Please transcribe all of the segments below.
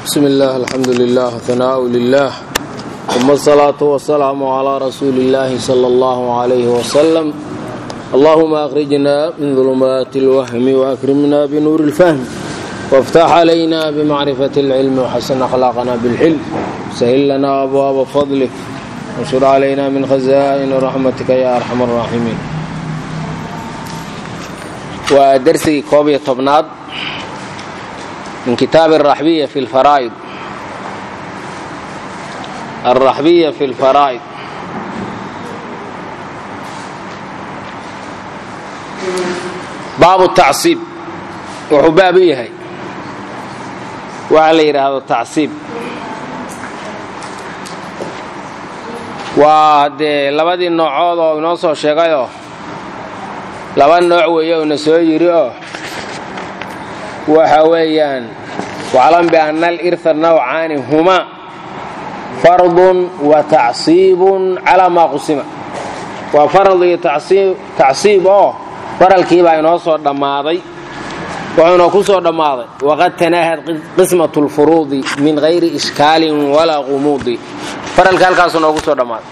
بسم الله الحمد لله ثناء لله ثم الصلاة والسلام على رسول الله صلى الله عليه وسلم اللهم أخرجنا من ظلمات الوهم وأكرمنا بنور الفهم وافتح علينا بمعرفة العلم وحسن أخلاقنا بالحلم سهل لنا أبواب فضلك وانشر علينا من خزائن رحمتك يا أرحم الراحمين ودرسي كوبية طبناد من كتاب الرحبية في الفرائض الرحبية في الفرائض baabu tacsiib wuxuu baab u yahay waxa la yidhaahdo tacsiib waa dee labadii noocood oo inoo soo sheegayoo laba nooc weeye uuna soo yidhi oo waxa weeyaan waclam bianna alirha nawcaani humaa fardun wa tacsiibun calaa maa qusima waa farad iyo tacsiib oo faralkiibaa inoo soo dhammaaday wuxuuna ku soo dhammaaday waqad tanaahad qismat lfuruudi min hayri ishkaalin walaa qumuudi faralka halkaasu noogu soo dhammaaday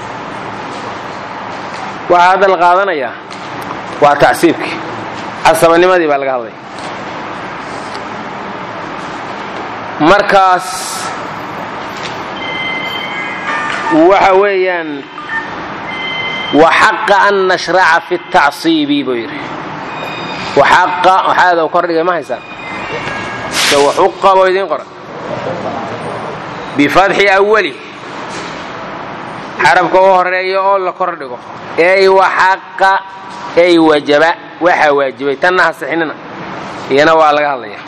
waxaa hadda la qaadanayaa waa tacsiibkii casabanimadii baa laga hadlaya markaas waxa weeyaan waxaqa an nashraca fi tacsiibi buu yidhi waxaqa waxaada kordhigay ma haysaan se waxuqa boo idiin qoran bifatxi awali xarabka u horeeya oo la kordhigo ey waxaqa ey wajaba waxaa waajibay tanna ha sixinina iyana waa laga hadlaya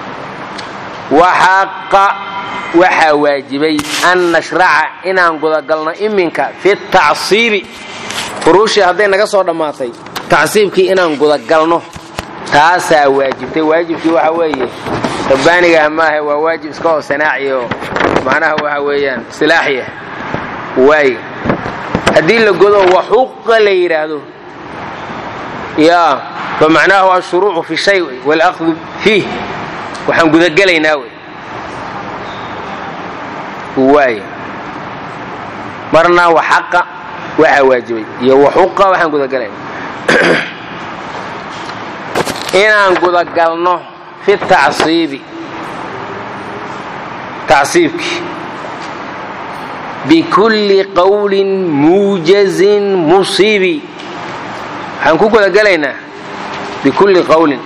waxaqa waxaa waajibay an nashraca inaan gudagalno iminka fi tacsiibi furuushii hadday naga soo dhammaatay tacsiibkii inaan gudagalno taasaa waajibtay waajibkii waxa weeye rabbaanigaah maaha waa waajib iska oo sanaaci oo macnaha waxa weeyaan silaaxiya waay haddii la godo waxuqa la yidhaahdo yaa fa macnaahu ashuruucu fi shay waalaqdu fiih waxaan gudagelaynaa wey waay marna waxaqa waxaa waajibay iyo waxuqa waxaan gudagelayna inaan gudagalno fi tacsiibi tacsiibkii bikulli qowlin muujazin musiibi waxaan ku gudagelaynaa bikulli qowlin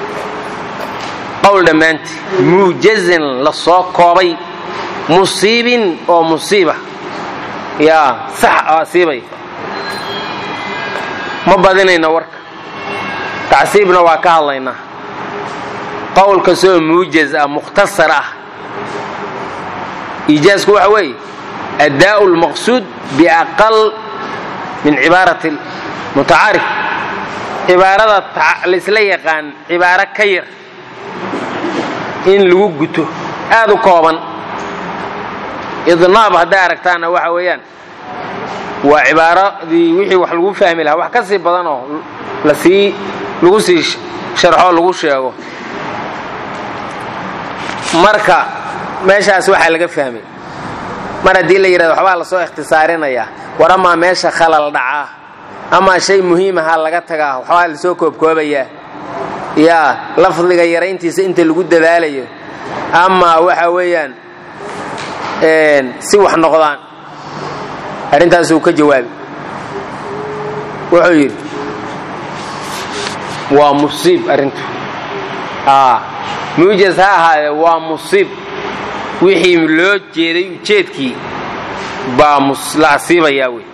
qowl dhammaantii muujazin la soo koobay musiibin oo musiiba yaa sax asiibay ma badinayno warka tacsiibna waa ka hadlaynaa qowl kastoo muujaz ah mukhtasar ah iijaasku waxa weeye addaa'u lmaqsuud biaqal min cibaarati mutacaarif cibaarada laysla yaqaan cibaaro ka yar in lagu guto aad u kooban idnaab hadday aragtaanna waxa weeyaan waa cibaaradii wixii wax lagu fahmi lahaa wax ka sii badanoo lasii lagu sii sharxoo lagu sheego marka meeshaas waxaa laga fahmay mar haddii la yidhahdo waxbaa lasoo ikhtisaarinayaa war amaa meesha khalal dhacaa amaa shay muhiimaha laga tagaa waxbaa lasoo koobkoobayaa yaa lafdiga yarayntiisa inta lagu dadaalayo amaa waxa weeyaan si wax noqdaan arrintaasuu ka jawaabi wuxuu yidhi waa musiib arrintu muujaz ha ahaadee waa musiib wixii loo jeeday ujeedkii baa la asiibayaa wey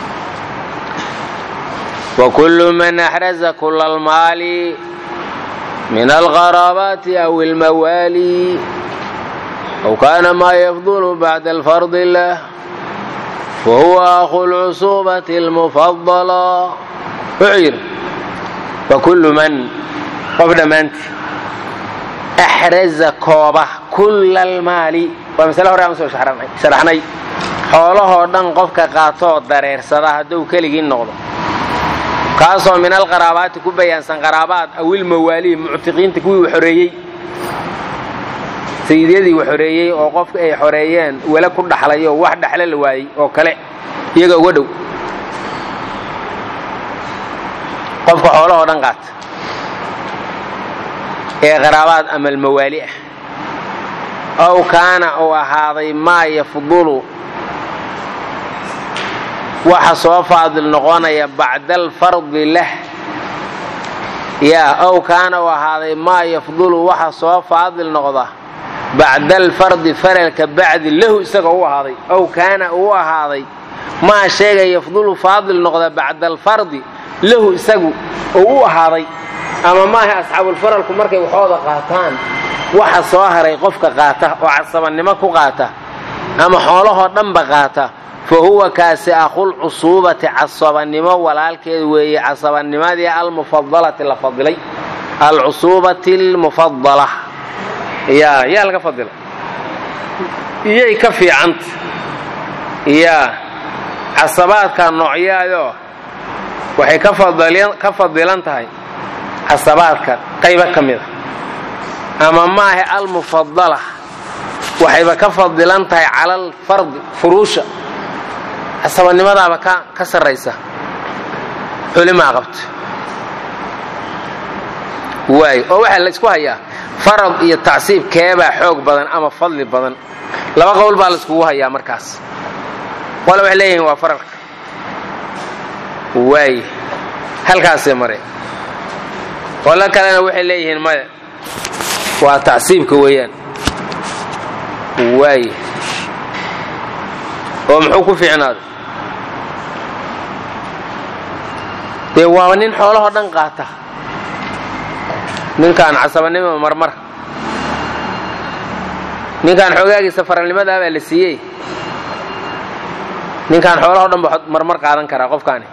wakullu man axraza kula almaali min alqaraabaati aw ilmawaali aw kaana maa yafdulu bacda alfardi lah fahuwa akhu lcusuubati almufadala wuxuu yidhi fakullu man qof dhammaantii axraza kooba kulla almaali waa masale hore aan soo sharaxnay xoolahoo dhan qofka qaatoo dareersada hadduu keligii noqdo kaasoo min alqaraabaati ku bayaansan qaraabaad awil mawaalihi muctiqiinta kuwii u xoreeyey sayidyadii wax xoreeyey oo qofka ay xoreeyeen wele ku dhaxlay oo wax dhexle la waayey oo kale iyaga uga dhow qofka xoolahoo dhan qaata ee qaraabaad ama almawaali ah ow kaana uu ahaaday maa yafdulu waxa soo faadil noqonaya bacda alfardi lah yaa ow kaana uu ahaaday maa yafdulu waxa soo faadil noqda bacda alfardi faralka bacdi lahu isaga u ahaaday ow kaana uu ahaaday maa sheega yafdulu faadil noqda bacda alfardi lahu isagu uu u ahaaday ama maaha asxaabulfaralku markay waxooda qaataan waxa soo haray qofka qaata oo casabannimo ku qaata ama xoolahoo dhanba qaata fa huwa kaasi akhul cusuubati casabannimo walaalkeed weeye casabannimadii almufadalati la fadilay alcusuubati almufadala yaa yaa laga fadilay iyay ka fiicanta yaa casabaadka noocyaadoo waxay ka fadilan tahay casabaadka qaybo ka mida ama maahe almufadala waxayba ka fadilan tahay cala alfardi furuusha casabannimadaaba ka sarraysa culimaa qabta waay oo waxaa la isku hayaa farad iyo tacsiib keebaa xoog badan ama fadli badan laba qowl baa la iskugu hayaa markaas qole waxay leeyihiin waa faralka waay halkaasay mare qolo kalena waxay leeyihiin maya waa tacsiibka weeyaan waay oo muxuu ku fiicnaaday dee waaba nin xoolahoo dhan qaata ninkaan casabanimo marmar ninkaan xoogaagiisa faralnimadaa baa la siiyey ninkaan xoolahoo dhan ba marmar qaadan karaa qofkaani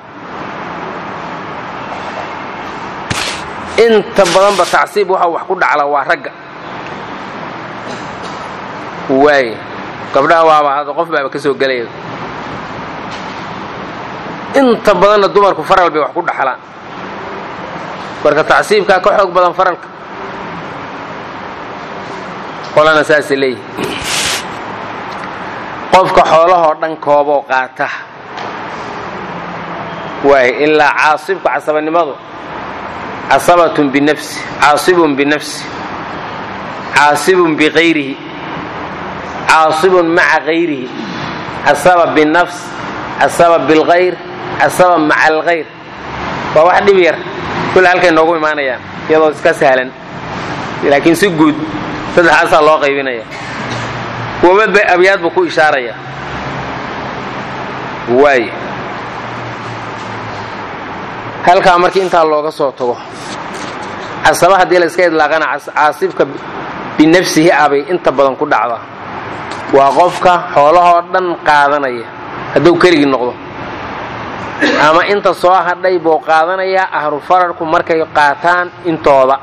inta badanba tacsiib waxa wax ku dhacla waa ragga waay gabdhaha waaba hadda qof baaba ka soo gelaya inta badanna dumarku faral bay wax ku dhaxlaan marka tacsiibkaa ka xoog badan faralka qolana saasay leeyihi qofka xoolahoo dhan kooboo qaata waay ilaa caasibka casabannimadu casabatun binafsi caasibun binafsi caasibun biqayrihi caasibun maca kayrihi casaba binafs casaba bilkayr casaba maca alkayr waa wax dhib yar kule halkay noogu imaanayaan iyadoo iska sahlan laakiin si guud saddexaasaa loo qaybinaya kuwaba abyaad buu ku ishaaraya waay halkaa markii intaa looga soo tago casaba haddii la iska idlaaqana caasibka binafsihi abay inta badan ku dhacda waa qofka xoolahoo dhan qaadanaya hadduu keligii noqdo ama inta soo hadhay buu qaadanayaa ahlu fararku markay qaataan intooda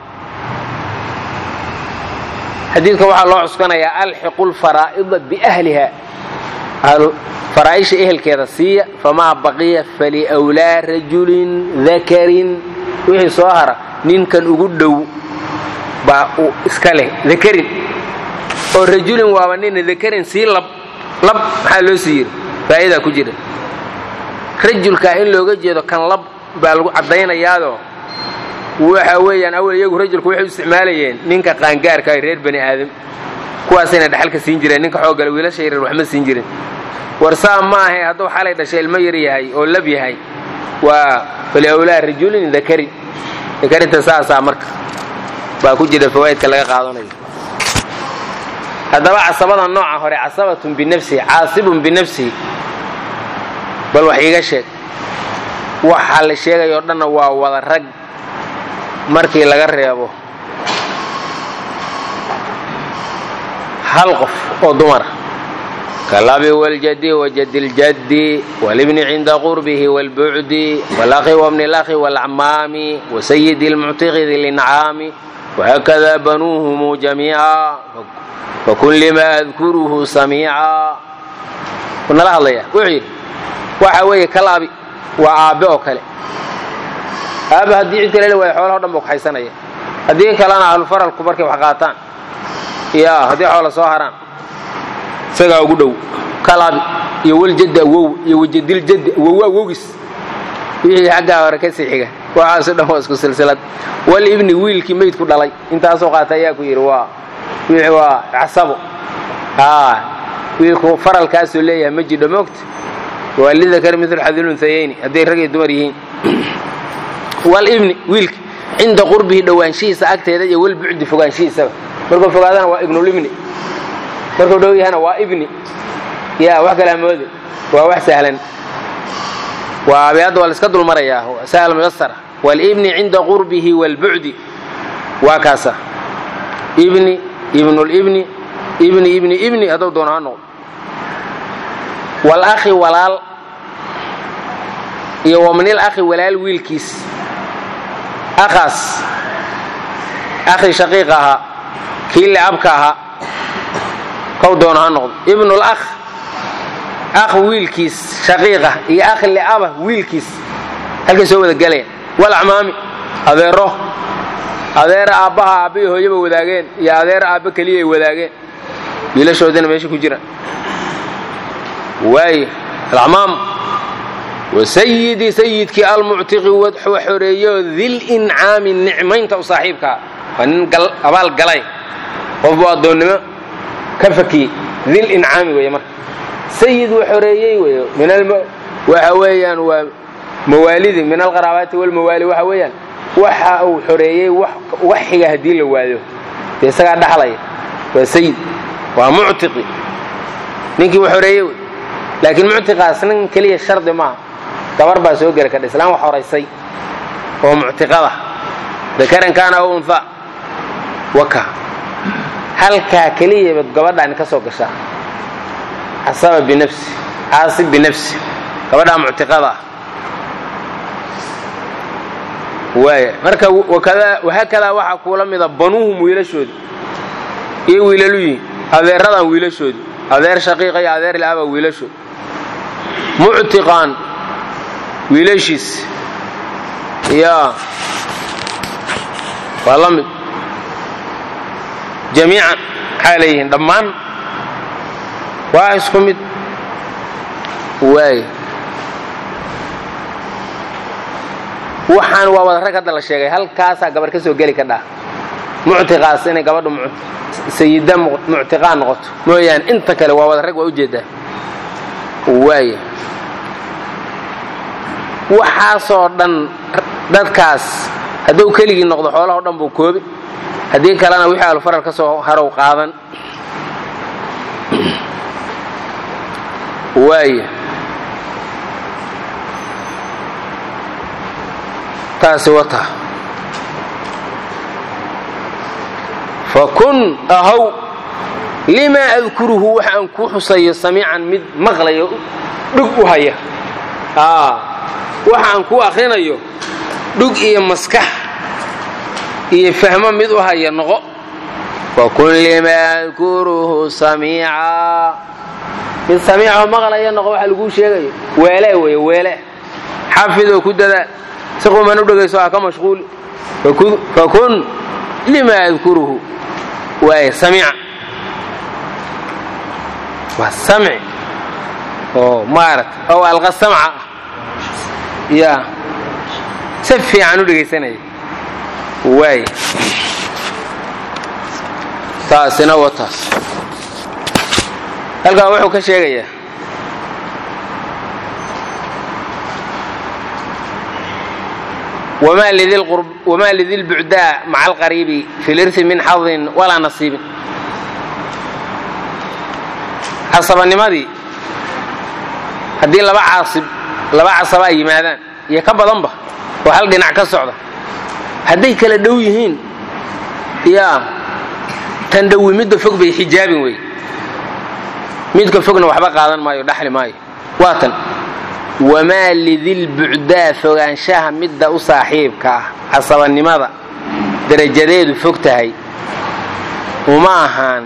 xadiidka waxaa loo cuskanayaa alxiqu lfaraa'ida biahliha faraa'isha ehelkeeda siiya famaa baqiya faliwlaa rajulin dakarin wixii soo hara ninkan ugu dhow baa uu iska leh dakarin oo rajulin waaba nina dakarin sii lab lab maxaa loo sii yiri faa'idaa ku jira rajulkaa in looga jeedo kan lab baa lagu caddaynayaadoo waxa weeyaan awal iyagu rajulku waxay u isticmaalayeen ninka qaangaarka ay reer bani aadam kuwaasayna dhaxalka siin jireen ninka xoogale wiilasha yaryar waxma siin jirin war saa ma ahe hadduu xalay dhashay ilmo yar yahay oo lab yahay waa faliawlaa rajulin dakarin dakarinta saasaa marka baa ku jira fawaa'idka laga qaadanayo haddaba casabada nooca hore casabatun binafsihi caasibun binafsihi bal wax iiga sheeg waxa la sheegayoo dhanna waa wada rag markii laga reebo hal qof oo dumara kalabi waljadi wajadi ljaddi walibni cinda qurbihi wاlbucdi wاlakhi wabni اlakhi wاlacmaami wasayidi اlmuctiqi di lincaami wahakada banuuhum jamiica fakun lima adkuruhu samiica nala hadlaya wuxuu yidhi waxa weeye kalaabi waa aabbe oo kale aaba haddii cid kale la waayo xoolaho dhan buu kaxaysanaya haddii kalena ahlufaralku markay wax qaataan yaa haddii xoola soo haraan isagaa ugu dhow kalabi iyo waljaddi awow iyo wajadiljaddi awow awowgis wixii xaggaa hore ka sii xiga waxaaso dhan waa isku silsilad walibni wiilkii meydku dhalay intaasoo qaata ayaa ku yidhi waa wixii waa casabo aa wiilku faralkaasuu leeyahay ma jidho moogta waa lidakar mil xadilunhayayni hadday rag iyo dumar yihiin walibni wiilka cinda qurbihi dhowaanshihiisa agteeda iyo walbucdi fogaanshihiisaba markuu fogaadana waa ibnulibni markuu dhow yahana waa ibni ya wax kale hamoode waa wax sahlan waa abeadda waa la iska dulmarayaa sahal muyasara walibni cinda qurbihi walbucdi waa kaasa ibni ibnulibni ibni ibni ibni hadduu doono ha noqdo walakhi walaal iyo waminil akhi walaal wiilkiis akhaas akhi shaqiiq ahaa kii licabka ahaa kow doono ha noqdo ibnul akh akh wiilkiis shaqiiqa iyo akh licaba wiilkiis halkay soo wada galayaan walacmaami adeero adeera aabbaha aabba iyo hooyaba wadaageen iyo adeer aabba keliya ay wadaageen wiilashoodina meesha ku jiraan waay alacmaam wasayidi sayidkii almuctiqi wadxu xoreeyo dil incaami nicmaynta u saaxiibkaa waa nin abaal galay qofbu addoonnimo ka fakiyey dil incaami weeye marka sayid wuu xoreeyey wey waxa weeyaan waa mawaalidi min alqaraabaati walmawaali waxa weeyaan waxa uu xoreeyey wax xiga haddii la waayo dee isagaa dhaxlaya waa sayid waa muctiqi ninkii uu xoreeyey wey laakiin muctiqaas nin keliya shardi maaha gabar baa soo geli kadha islaan wax horaysay oo muctiqada dakaran kaana aw unha waka halkaa keliyabad gabadhaani ka soo gashaa casaba binafsi caasib binafsi gabadhaa muctiqada ah waaya marka wahaakadaa waxaa kuula mida banuuhum wiilashooda iyo wiilalu yihiin adeeradan wiilashoodi adeer shaqiiqa iyo adeer laaba wiilashood muctiqaan wiilashiis yaa waa la mid jamiican maxaa leeyihiin dhammaan waa isku mid waay waxaan waa wada rag hadda la sheegay halkaasaa gabar ka soo geli ka dhaa muctiqaas inay gabadhu sayida muctiqaa noqoto mooyaane inta kale waa wada rag waa ujeedaa waaya waxaasoo dhan dadkaas hadduu keligii noqdo xoolahao dhan buu koobi haddii kalena wixii alufaral ka soo harow qaadan waaya taasi wata fakun ahow limaa adkuruhu waxa aan kuu xusayo samiican mid maqlayo dhug u haya waxa aan kuu akhrinayo dhug iyo maskax iyo fahmo mid u haya noqo fakun limaa adkuruhu samiica mid samiicoo maqlaya noqo waxa laguu sheegayo weele wey weele xafidoo ku dadaal si quman u dhegayso ha ka mashquuli fakun limaa adkuruhu waay samiica waa samci oo maarata oo alqa samca ah yaa si fiican u dhegaysanaya waay taasina wa taas halkan wuxuu ka sheegayaa wamaa lidilbucdaa maca alqariibi fi lirhi min xadin walaa nasiibin casabanimadii haddii laba caasib laba casaba ay yimaadaan iyo ka badanba oo hal dhinac ka socda hadday kala dhow yihiin yaa tan dhowi midda fog bay xijaabin wey midka fogna waxba qaadan maayo dhaxli maayo waa tan wamaa lidilbucdaa fogaanshaha midda u saaxiibka ah casabanimada darajadeedu fog tahay uma ahaan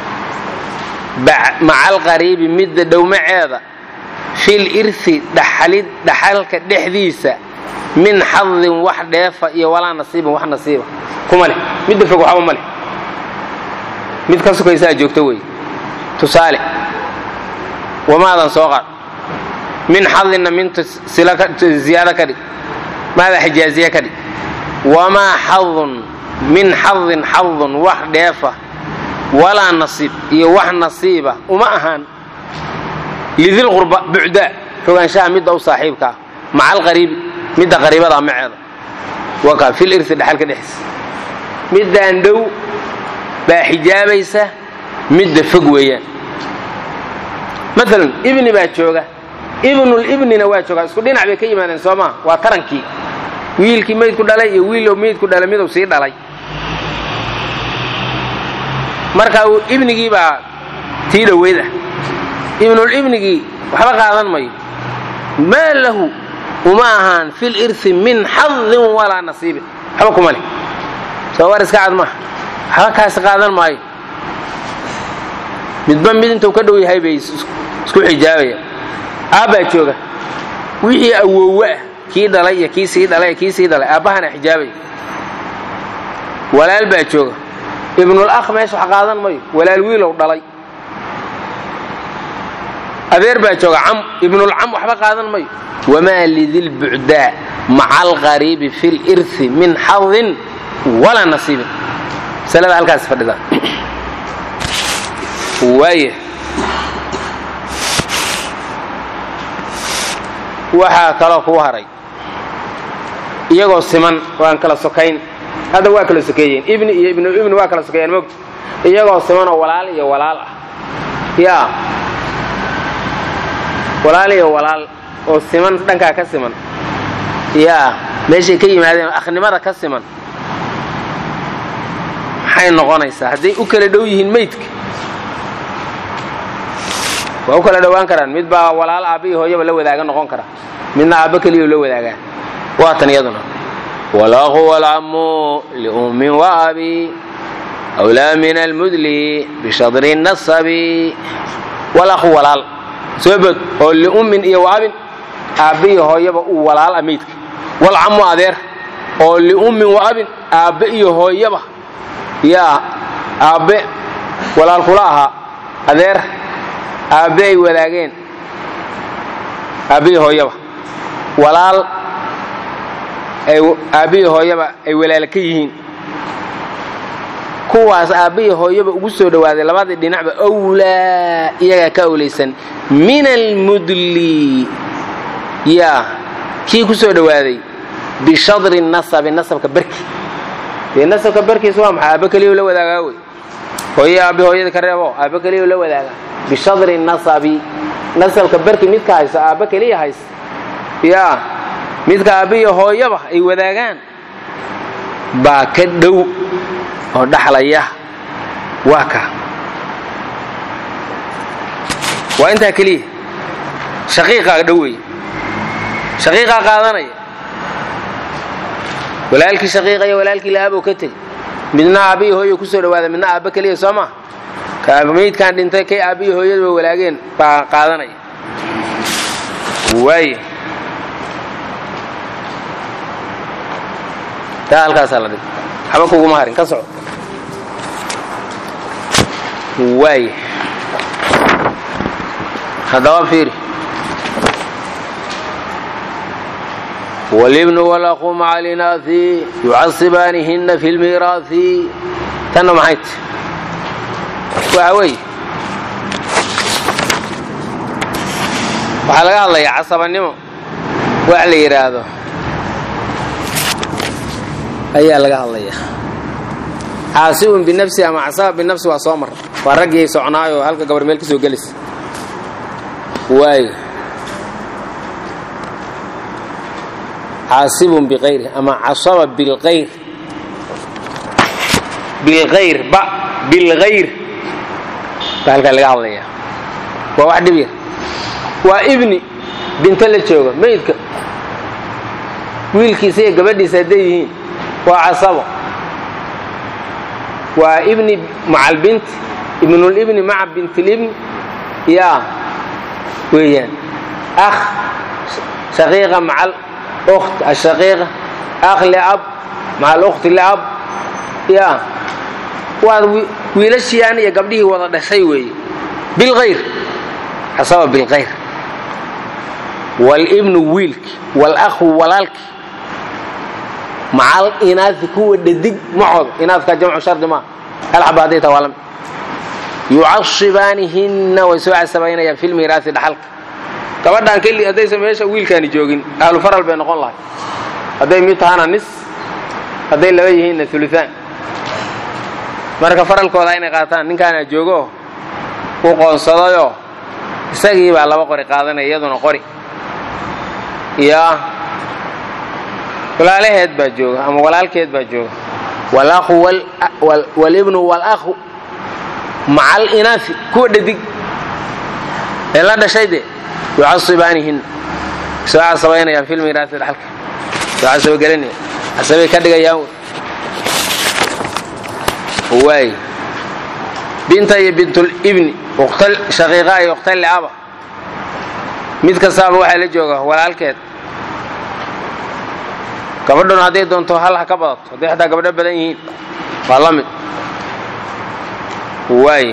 maca alqariibi midda dhowmaceeda fil irhi dhaxalid dhaxalka dhexdiisa min xadin wax dheefa iyo walaa nasiibin wax nasiiba kuma leh midda fog waxba ma leh mid ka sukaysaa joogto wey tusaale wamaadan soo qaad min xadinna minta ziyaado ka dhig maada xijaaziya ka dhig wamaa xadun min xadin xadun wax dheefa walaa nasiib iyo wax nasiiba uma ahaan lidilqurba bucdaa fogaanshaha midda u saaxiibka ah maca alqariibi midda qariibada maceeda waka fil irsi dhexalka dhexdiisa middaan dhow baa xijaabaysa midda fog weeyaan maalan ibni baa jooga ibnulibnina waa joogaa isku dhinac bay ka yimaadeen soo maa waa tarankii wiilkii maydku dhalay iyo wiil maydku dhalay miduu sii dhalay marka ibnigii baa tii dhoweyd ah ibnulibnigii waxba qaadan mayo maa lahu uma ahaan fil irsi min xadin walaa nasiibin waxba kuma leh soo war iska cad maaha waxba kaasi qaadan maayo midba mid intuu ka dhow yahay bay isku xijaabaya aabbaa jooga wixii awoowe ah kii dhalay iyo kii sii dhalay kii sii dhalay aabbahana xijaabaya walaal baa jooga ibnul akh meesha wax qaadan mayo walaal wiilow dhalay adeer baa jooga cam ibnulcam waxba qaadan mayo wamaa lidilbucdaa maca alqariibi fi lirsi min xadin walaa nasiibin masalada halkaas fadhida waaya waxaa kaloo kuu haray iyagoo siman waan kala sokayn hadda waa kala sokeeyeen ibni iyo ibnuibni waa kala sokeeyeen mogta iyagoo simanoo walaal iyo walaal ah yaa walaal iyo walaal oo siman dhankaa ka siman yaa meeshay ka yimaadeen akhnimada ka siman maxay noqonaysaa hadday u kala dhow yihiin maydka waa u kala dhowaan karaan mid baa walaal aabba iyo hooyaba la wadaaga noqon kara midna aabbo keliya la wadaagaa waa tan iyaduna walaqu walcammu liummin waabi awlaa min almudli bishadri nasabi walaqu walaal soo bod oo liummin iyo waabin aabbe iyo hooyaba uu walaal ah maydka walcammu adeer oo liummin waabin aabbe iyo hooyaba yaa aabbe walaal kula ahaa adeer aabbe ay wadaageen aabbihi hooyaba walaal aabbihi hooyaba ay walaala ka yihiin kuwaas aabbihi hooyaba ugu soo dhowaaday labadii dhinacba awlaa iyagaa ka awlaysan min almudli yaa kii ku soo dhowaaday bishadri nasabi nasabka barki dee nasabka barkiis waa maxay aabbe keliya la wadaagaa wey hooye aabbe hooyada ka reebo aabbe keliya la wadaagaa bishadri nasabi nasabka barki midka hayso aabba keliya haysa yaa midka aabbiiyo hooyaba ay wadaagaan baa ka dhow oo dhaxlaya waa ka waa intaa keliya shaqiiqaa dhow wey shaqiiqaa qaadanaya walaalkii shaqiiqa iyo walaalkii la'aaboo ka tegey midna aabbiiyo hooyo ku soo dhawaada midna aabba keliya soo maa maydkaan dhintay kay aabbiyi hooyadaba walaageen baa qaadanaya waay taa halkaasaa la dhig waxba kuguma harin ka soco waay haddaba fiiri wاlibnu wاlأkhu maca linaaثi yucasibaanihina fi اlmiiraaثi tanna maxay ti waxa weeye waxaa laga hadlayaa casabannimo wax la yidhaahdo ayaa laga hadlayaa caasibun binafsi ama casaba binafsi waa soo mar waa raggii socnaayoo halka gabar meel ka soo gelaysa waayo caasibun biqayri ama casaba bilqayr bilqayr ba bilgayr baa halkaa laga hadlayaa waa wax dhib yar waa ibni binto la jooga maydka wiilkiisa iyo gabadhiisa hadday yihiin waa casabo waa ibni maca albinti ibnulibni maca bintilibni yaa weeyaan akh shaqiiqa maca alukht ashaqiiqa akh liab maca alukhti liab yaa waad wiilashiian iyo gabdhihii wada dhashay weeye bilkhayr casaba bilkhayr waalibnu wiilki waalakhu walaalki macal inaasi kuwa dhadig macooda inaaskaa jamcu shardi maa hal xaba hadday taa waa lamid yucasibaanihinna way soo casabaynayaan fi lmiiraasi dhaxalka gabadhaan keli haddaysan meesha wiilkaani joogin ahlu faral bay noqon lahay hadday mid tahana nis hadday laba yihiinna uluaan marka faralkooda inay qaataan ninkaana joogo u qoonsadayoo isagii baa laba qori qaadanaya iyaduna qori iyo walaalaheed baa jooga ama walaalkeed baa jooga walakhu walibnu walakhu macal inaafi kuwa dhadig ee la dhashay de yucasibaanihin soo casabaynayaan fi lmiiraasi dhaxalka soo casabogelinaya casabay ka dhigayaan waay binta iyo bintulibni ukhtal shaqiiqa iyo ukhtal liaba mid kastaaba waxaa la jooga walaalkeed gabadhuna hadday doonto hal ha ka badato hadday xataa gabadho badan yihiin waa la mid waay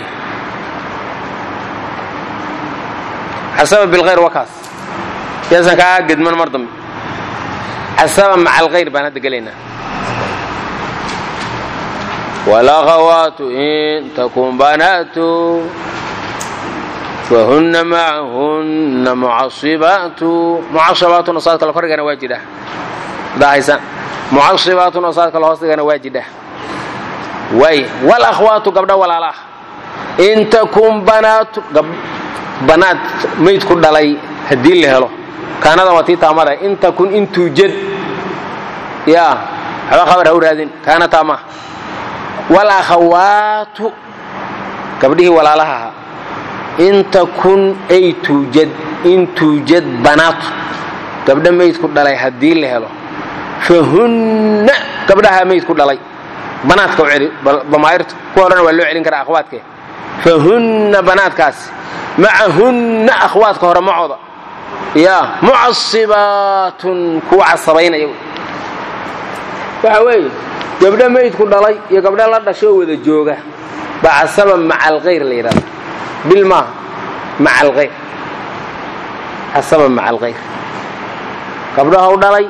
casaba bilkhayr waa kaas yaasan kaa gedman mar dambe casaba maca alkhayr baan hadda gelaynaa walakhawaatu in takun banaatu fahunna macahunna mucasibaatu mucasabaatuna saad kale korgana waa jidha daahaysan mucasibaatuna saad kale hoosdigana waa jidha waay walakhwaatu gabdho walaalaah in takun banaatu banaad mayd ku dhalay haddii la helo kaanadan waa tii taamada in takun in tuujad yaa waxba khabar ha u raadin kaana taama walakhawaatu gabdhihii walaalaha ahaa in takun ay tuujad in tuujad banaatu gabdho mayd ku dhalay haddii la helo fahunna gabdhaha mayd ku dhalay banaadka u celi bamaayirta kuwa horena waa loo celin karaa akhwaadke fahunna banaadkaasi macahunna akhwaadka hore macooda yaa mucasibaatun kuwa casabaynaya waxa weeye gabdho maydku dhalay iyo gabdho la dhashoo wada jooga baa casaba maca alkhayr la yidhahda bil maaha maca alkhayr casaba maca alkhayr gabdhaha u dhalay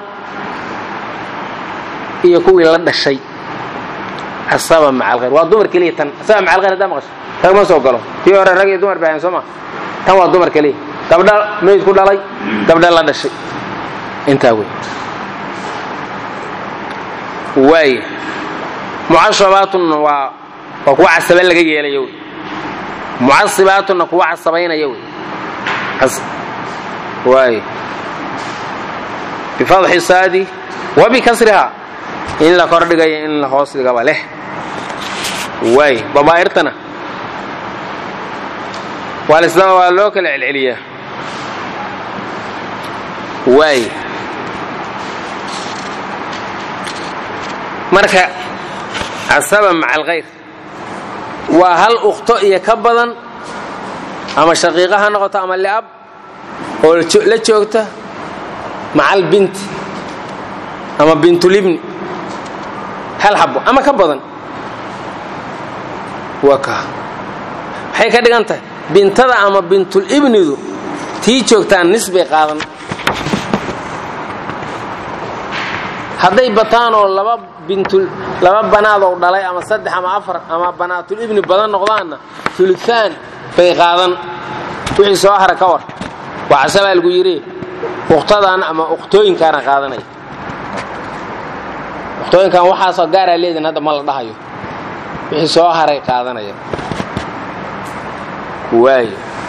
iyo kuwii la dhashay casaba maca alkhayr waa dumar keliya tan casaba maca alkhayr haddaa maqasho rag ma soo galo tii hore rag iyo dumar baahan soo ma tan waa dumar keliya gabdha mayd ku dhalay gabdha la dhashay intaa wey waay mucasabaatuna waa waa kuwa casaba laga yeelaya wey mucasibaatuna kuwa casabaynaya wey waay bifadxi saadi wa bikasriha in la kordhigayo in la hoos dhigaba leh waay babaa'irtana waalisna waa loo kala celceliyaa waay marka casaba maca alkhayr waa hal ukhto iyo ka badan ama shaqiiqa ha noqoto ama liab oo la joogta macal binti ama bintulibni hal xabo ama ka badan waa ka maxay ka dhigan tahay bintada ama bintulibnidu tii joogtaan nisbay qaadan hadday bataanoo laba bintul laba banaadoo dhalay ama saddex ama afar ama banaatulibni badan noqdaanna uluaan bay qaadan wixii soo hara ka war waa casabaa lagu yidhi ukhtadan ama ukhtooyinkaana qaadanaya ukhtooyinkan waxaasoo gaaraa leedin hadda ma la dhahayo wixii soo haray qaadanaya waay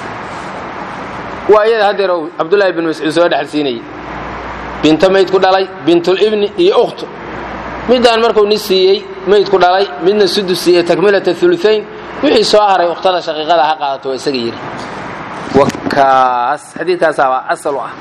waa iyada haddeer cabdullaahi bin mascuud soo dhexalsiinayay binto mayd ku dhalay bintulibni iyo ukhtu midaan markuu nis siiyey mayd ku dhalay midna sudus siiyey takmilata uluayn wixii soo haray ukhtada shaqiiqada ha qaadato waa isaga yidhi wakaas xadiidkaasaabaa asal u ah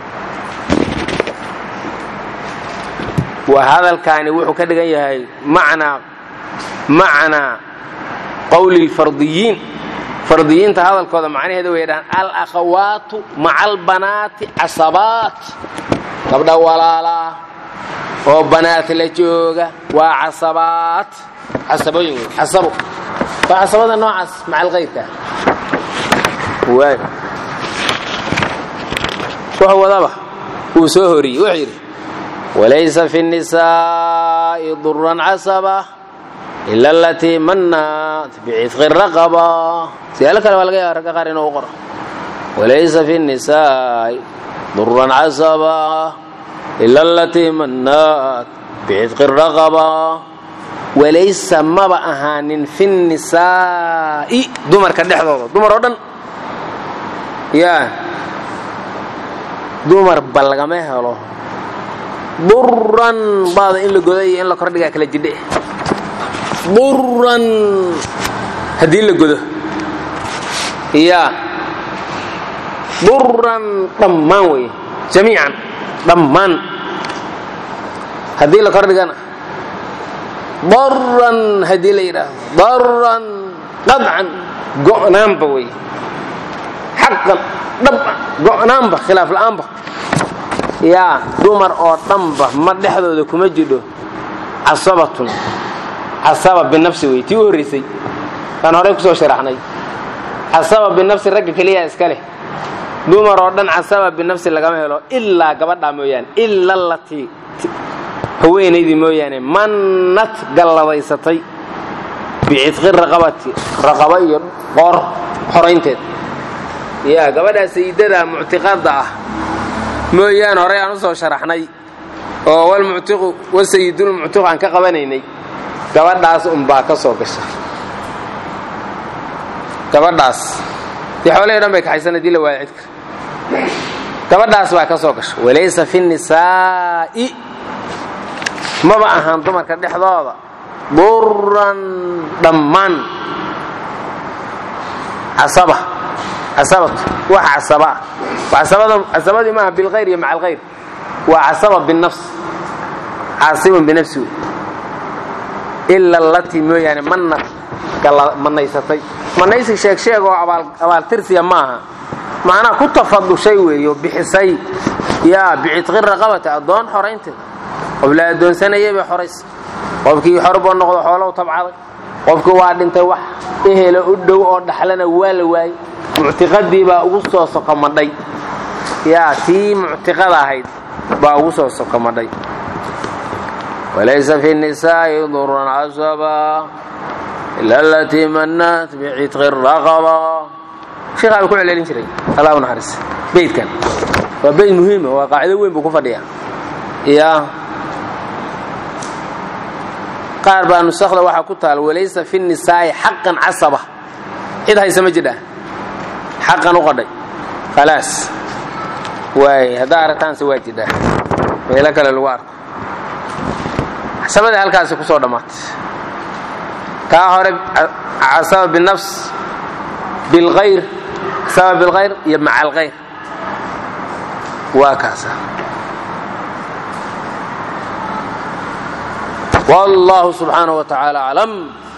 waa hadalkaani wuxuu ka dhigan yahay macnaa macnaa qowli lfardiyiin fardiyiinta hadalkooda macnaheeda way dhahaan alakhawaatu maca albanaati casabaat gabdha walaalaa oo banaat la jooga waa casabaat casabooyin wey casabo waa casabada noocaas macal kayrka waay wuxuu wadaba wuu soo horiyey wuxuu yidhi walaysa fi الnisaa'i duran casaba ila alatii manat bicitqi raqaba siyaalo kale baa laga yaaba ragga qaar inuu u qoro walaysa fi الnisaa'i duran casaba ila alatii manat bicitqi raqaba walaysa maba ahaanin fi الnisaa'i dumarka dhexdooda dumar oo dhan yaa dumar ba lagama helo duran baada in la goda iyo in la kordhigaa kala jidhe duran haddii la godo yaa duran dhammaan wey jamiican dhammaan haddii la kordhigana daran haddii la yidhaahdo daran qadcan go'naanba wey xaqan dhaba go'naanba khilaaf la'aanba yaa dumar oo dhanba ma dhexdooda kuma jidho casabatun casaba binafsi wey tii u horraysay aan horey kusoo sharaxnay casaba binafsi ragga keliyaa iska leh dumar oo dhan casaba binafsi lagama helo ilaa gabadhaa mooyaane ila latii haweenaydii mooyaane mannad galladaysatay bicitqi raqabati raqaba iyo qoor xoraynteed yaa gabadhaa sayidada muctiqada ah mooyaane horey aan u soo sharaxnay oo walmuctiqu wasayidulmuctiqu aan ka qabanaynay gabadhaas unbaa ka soo gasha gabadhaas dee xoolahii dhan bay kaxaysan hadii la waayo cidka gabadhaas baa ka soo gasha walaysa fi nisaa'i maba ahaan dumarka dhexdooda duran dhammaan casaba casabatu wax casaba ah casabadii maaha bilkhayr iyo maca alkhayr waa casaba binafs caasibun binafsi wey ila allatii mooyaane manad manaysatay manaysi sheeg sheeg oo abaaltirsiya maaha macnaha ku tafadushay weeyo bixisay yaa bicitqi raqabati addoon xoraynteeda qof la addoonsanayay bay xoraysay qofkii xorboo noqdo xoolow tabcaday qofkii waa dhintay wax ehelo u dhow oo dhaxlana waa la waayey muctiqadii baa ugu soo sokomadhay yaa tii muctiqada ahayd baa ugu soo sokomadhay walaysa fi nisaa'i duran casaba ila alatii manat bicitqi raqaba sheekhaa buu ku celcelin jiray allah u naxariis beydkan waa beyd muhiima waa qaacido weyn buu ku fadhiyaa ya qaar baa nusakda waxaa ku taal walaysa fi nisaa'i xaqan casaba cid haysa ma jidha xaqan u qadhay khalaas waay haddaa aragtaanse waa jidhaa meelo kale lagu arko casabadii halkaasi ku soo dhammaatay taa hore casaba binafs bilkhayr casaba bilkhayr iyo maca alkhayr waa kaasa والله سبحانه وتعالى أعلم